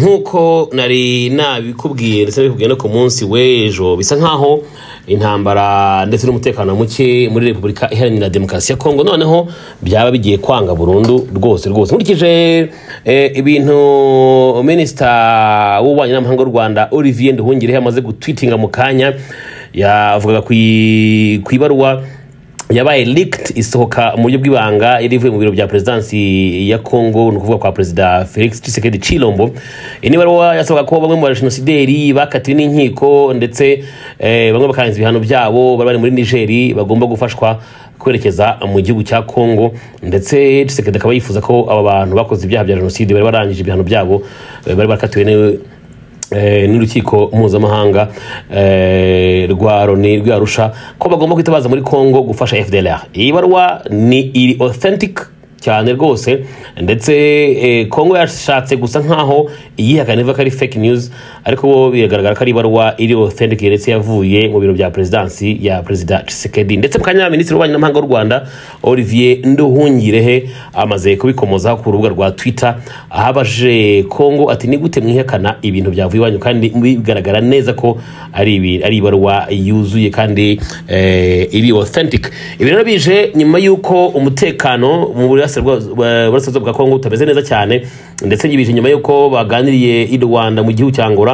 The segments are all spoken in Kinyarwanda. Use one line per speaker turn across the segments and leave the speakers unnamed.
nk'uko nari nabikubwiye ndetse nabikubwiye no ku munsi w'ejo bisa nk'aho intambara ndetse n'umutekano muke muri repubulika iharanira demokarasi ya kongo noneho byaba bigiye kwanga burundu rwose rwose nkurikije eh, ibintu minisita w'ububanyi n'amahanga w'u rwanda olivier nduhungirehe amaze gutwitinga mu kanya yavugaga ku i- ku ibaruwa yabaye leaked isohoka mu buryo bw'ibanga yari ivuye mu biro bya perezidansi ya congo ni ukuvuga kwa perezida felix tshisekedi chilombo iyi ni ibaruwa yasohoka ko bamwe mu bajenosideri bakatiwe n'inkiko ndetse eh, bamwe bakarenza ibihano byabo bari bari muri nigeri bagomba gufashwa kwerekeza mu gihugu cya congo ndetse tshisekedi akaba yifuza ko aba bantu bakoze ibyaha bya jenoside bari barangije ibihano byabo eh, bari bakatiwe ni- eh, n'urukiko mpuzamahanga eh, rwa loni rwa arusha ko bagomba kwitabaza muri congo gufasha fdlr iyi baruwa ni iri authentic cyane rwose ndetse eh, congo yashatse gusa nk'aho iyihakana ivuga ko ari fake news ariko bo biragaragara ko ari ibaruwa iri authentic ndetse yavuye mu biro bya perezidansi ya perezida Tshisekedi ndetse mu kanya minisitiri w'ububanyi n'amahanga w'u rwanda olivier nduhungirehe amaze kubikomozaho ku rubuga rwa twitter aho abajije kongo ati ni gute mwihakana ibintu byavuye iwanyu kandi bigaragara neza ko ari ibi- ari ibaruwa yuzuye kandi eh, iri authentic ibi rero bije nyuma y'uko umutekano mu burasirazuba bwa- burasirazuba bwa kongo utameze neza cyane ndetse bije nyuma y'uko baganiriye i rwanda mu gihugu cya ngora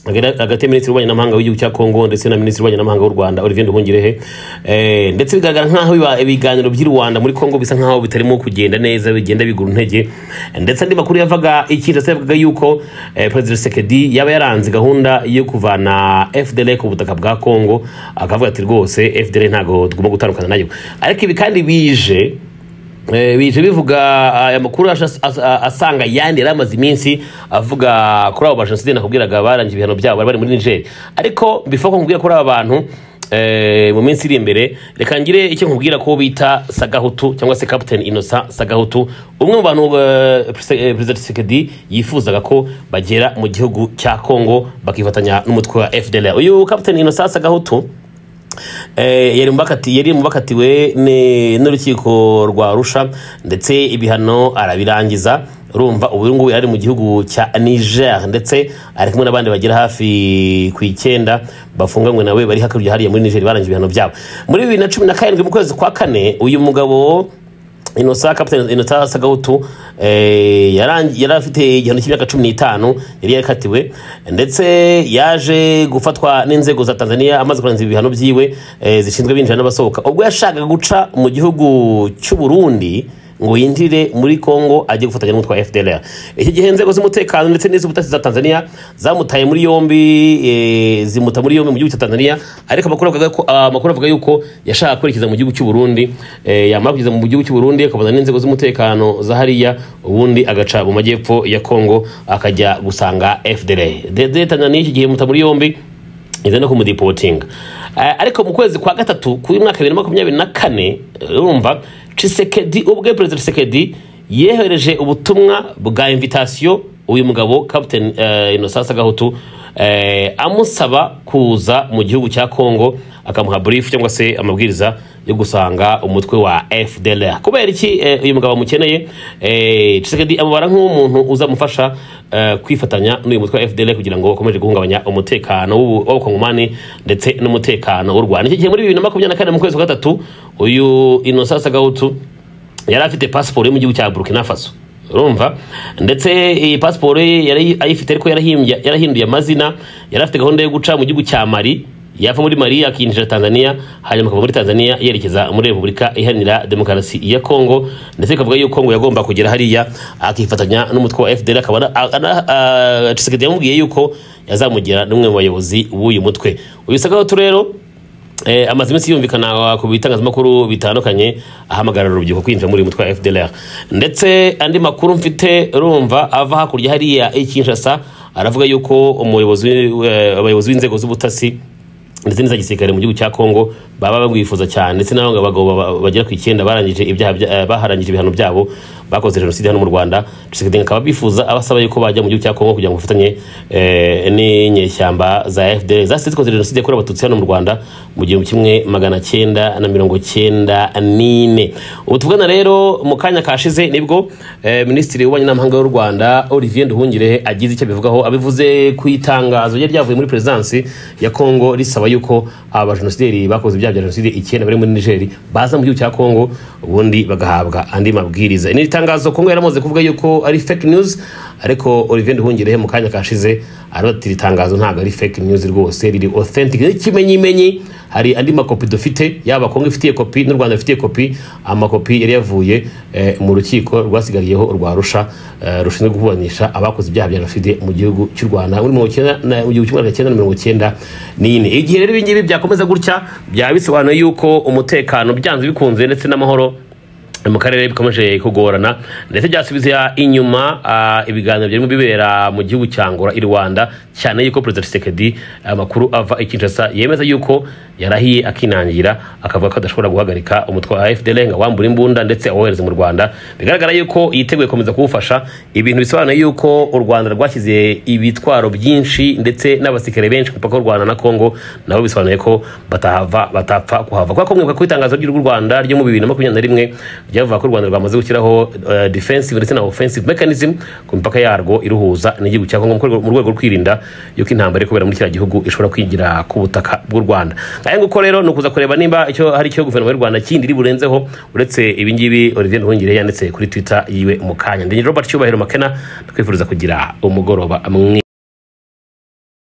hagati ya minisitiri w'ububanyi n'amahanga w'igihugu cya kongo ndetse na minisitiri w'ububanyi n'amahanga w'u rwanda olivier nduhungirehe Eh, ndetse bigaragara nk'aho biba- ibiganiro by'i rwanda muri kongo bisa nk'aho bitarimo kugenda neza bigenda bigura intege ndetse andi makuru yavaga ikindi se yavugaga yuko eh, perezida sekedi yaba yaranze gahunda yo kuvana fdl ku butaka bwa kongo akavuga ati rwose fdl ntabwo tugomba gutandukana nayo ariko ibi kandi bije Eh, bije bivuga aya makuru aje as- as- a- asanga yandi yari amaze iminsi avuga kuri abo bajenoside nakubwiraga barangije ibihano byabo bari bari muri niger ariko bifo ko nkubwira kuri aba bantu eh, mu minsi iri imbere reka ngire icyo nkubwira ko bita sagahutu cyangwa se captain innocent sagahutu umwe mu bantu eh, Perse- eh, perezida tshisekedi yifuzaga ko bagera mu gihugu cya congo bakifatanya n'umutwe wa fdl uyu captain innocent sagahutu Eh, yari mubakati yari mubakatiwe ne- n'urukiko rwa Arusha ndetse ibihano arabirangiza urumva ubu ngubu yari mu gihugu cya Niger ndetse ari kumwe n'abandi bagera hafi ku icyenda bafunganywe nawe bari hakurya hariya muri Niger barangije ibihano byabo muri bibiri na cumi na karindwi mu kwezi kwa kane uyu mugabo Innocent Captain Innocent Sagahutu eh, yarangi- yari afite igihano cy'imyaka cumi n'itanu yari yakatiwe ndetse yaje gufatwa n'inzego za Tanzania amaze kurangiza ibihano byiwe eh, zishinzwe abinjira n'abasohoka ubwo yashakaga guca mu gihugu cy'u Burundi ngo yinjire muri Kongo ajye gufatanya n'umutwe wa FDLR iki gihe inzego z'umutekano ndetse n'iz'ubutasi za Tanzania zamutaye muri yombi eh, zimuta muri yombi mu gihugu cya Tanzania ariko amakuru avuga ko amakuru avuga yuko yashaka kwerekeza mu gihugu cy'u Burundi eh, yamara kugeza mu gihugu cy'u Burundi akabona n'inzego z'umutekano za hariya ubundi agaca mu majyepfo ya Kongo akajya gusanga FDL Dede Tanzania iki gihe muta muri yombi iza no kumudipotinga Eh, ariko mu kwezi kwa gatatu kuri mwaka bibiri na makumyabiri na kane urumva Tshisekedi ubwe perezida Tshisekedi yehereje ubutumwa bwa invitation uyu mugabo Captain uh, Innocent Sagahutu eh, amusaba kuza mu gihugu cya Kongo akamuha brief cyangwa se amabwiriza yo gusanga umutwe wa FDLR kubera iki eh, uyu mugabo amukeneye eh, Tshisekedi amubara nk'umuntu uzamufasha eh, kwifatanya n'uyu mutwe wa FDLR kugira ngo bakomeje guhungabanya umutekano w'ubu- w'abakongomani ndetse n'umutekano w'u Rwanda iki gihe muri bibiri na makumyabiri na kane mu kwezi kwa gatatu uyu Innocent Sagahutu yari afite pasiporo yo mu gihugu cya burkina faso urumva ndetse iyi pasiporo ye yari ayifite ariko yarahimbye- yarahinduye amazina yari afite gahunda yo guca mu gihugu cya mari yava muri mari akinjira tanzania hanyuma akava muri tanzania yerekeza muri repubulika iharanira demokarasi ya kongo ndetse bikavuga yuko kongo yagomba kugera hariya akifatanya n'umutwe wa fdr akaba ana- ana- ah, Tshisekedi yamubwiye yuko yazamugira n'umwe mu bayobozi w'uyu mutwe uyu sagahotu rero Eh, amaze iminsi yumvikana ku bitangazamakuru bitandukanye ahamagarira urubyiruko kwinjira muri uyu mutwe wa FDLR ndetse andi makuru mfite urumva ava hakurya hariya i Kinshasa aravuga yuko umuyobozi eh, abayobozi b'inzego z'ubutasi ndetse n'iza gisirikare mu gihugu cya Kongo baba bamwifuza cyane ndetse n'abagabo bagera ku icyenda barangije ibyaha bya- eh, baharangije ibihano byabo bakoze jenoside hano mu rwanda tshisekedi akaba bifuza abasaba yuko bajya mu gihugu cya kongo kugira ngo bafatanye eh, n'inyeshyamba za fdr zasize zikoze jenoside yakorewe abatutsi hano mu rwanda mu gihumbi kimwe magana cyenda na mirongo cyenda n'ine ubu tuvugana rero mu kanya kashize nibwo eh, minisitiri w'ububanyi n'amahanga y'u rwanda olivier nduhungire agize icyo abivugaho abivuze ku itangazo ryari ryavuye muri perezidansi ya kongo risaba yuko abajenosideri bakoze ibyaha bya jenoside icyenda bari muri nigeri baza mu gihugu cya kongo ubundi bagahabwa andi mabwiriza ni itangazo kongo yaramaze kuvuga yuko ari fake news ariko olivier nduhungire mu kanya kashize aravuga ati iri tangazo ntabwo ari fake news rwose riri authentic n'ikimenyimenyi hari andi makopi dufite yaba kongo ifitiye kopi n'u rwanda rufitiye kopi amakopi yari yavuye eh, mu rukiko rwasigariyeho urwa rusha eh, rushinzwe kuburanisha abakoze ibyaha bya jenoside mu gihugu cy'u rwanda muri mirongo icyenda na- mu gihumbi kimwe magana cyenda na mirongo icyenda n'ine igihe rero ibingibi byakomeza gutya byaba bisobanuye yuko umutekano byanze bikunze ndetse n'amahoro mu karere bikomeje kugorana ndetse byasubiza inyuma ah, ibiganiro birimo bibera mu gihugu cya ngora i rwanda cyane yuko perezida tshisekedi amakuru ava i kinshasa yemeza yuko yarahiye akinangira akavuga ko adashobora guhagarika umutwe wa fdl ngo awambure imbunda ndetse awohereze mu rwanda bigaragara yuko yiteguye gukomeza kuwufasha ibintu bisobanuye yuko u rwanda rwashyize ibitwaro byinshi ndetse n'abasikare benshi ku mupaka w'u rwanda na kongo nabo bisobanuye ko batahava batapfa kuhava kuko mwibuka ko itangazo ry'u rwanda ryo mu bibiri na makumyabiri na rimwe ryavuga ko u rwanda rwamaze gushyiraho eh, defensive ndetse na offensive mechanism ku mipaka yarwo iruhuza n'igihugu cya kongo mu rwego- mu rwego rwo kwirinda yuko intambara iri kubera muri kiriya gihugu ishobora kwigira ku butaka bw'u rwanda ngahe nguko rero ni ukuza kureba niba icyo hari icyo guverinoma y'u rwanda kindi iri burenzeho uretse ibingibi olivier nduhungire yanditse kuri twitter yiwe mu kanya ndi robert cyubahiro makena twifuriza kugira umugoroba mwiza